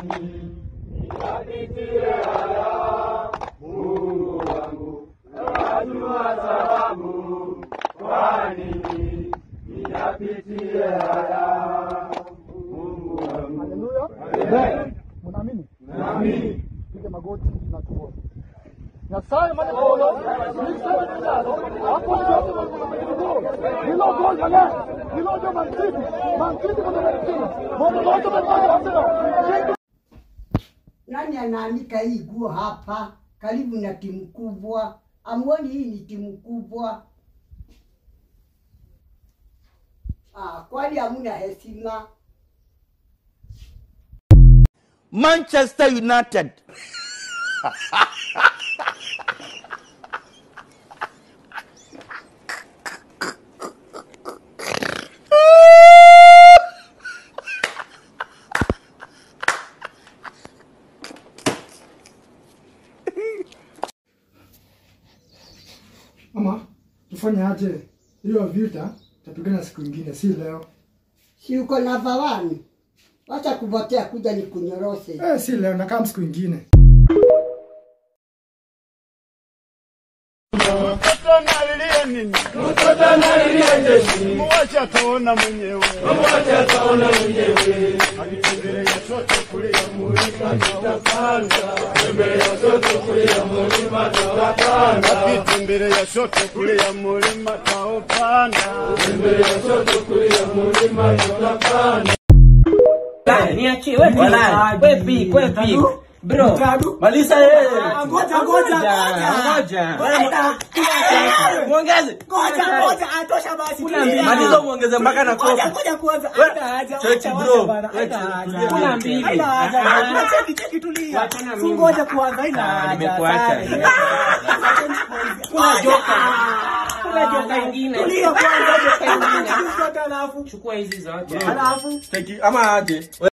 Haleluya. Mnaamini? Naamini. Piga magoti na tuombe. Nyasaye mane kolo, nisema nijalo, hapo ndio hilo gonja le, hilo ndio mantiki, mantiki kwa mantiki. Moto moto moto Nani anaanika hii nguo hapa karibu na timu kubwa? Amuoni hii ni timu kubwa? Ah, kwani hamuna heshima? Manchester United. Mama, tufanye aje? Hiyo vita tapigana siku ingine, si leo. Si uko na dhawani? Wacha kupotea kuja ni kunyoroshe. Eh, si leo, nakaa siku ingine. Mtoto analilia nini? Mtoto analilia nini? Mwache ataona mwenyewe. Mwache ataona mwenyewe. Akitembelea sote kulia mulima tutapanda. Tembelea sote kulia mulima tutapanda. Akitembelea sote kulia mulima tutapanda. Tembelea sote kulia mulima tutapanda. Niachie wewe pika. Wewe pika, wewe pika. Bro, maliza yeye. Ngoja ngoja ngoja. Muongeze. Ngoja ngoja atosha basi. Maliza muongeze mpaka na kofi. Ngoja kwanza. Hata haja. Cheki bro. Kuna mbili. Haina haja. Cheki cheki tulia. Ngoja kwanza haina haja. Nimekuacha. Kuna joka. Kuna joka ingine. Tulia kwanza joka ingine. Chukua hizi zote. Alafu Cheki ama aje.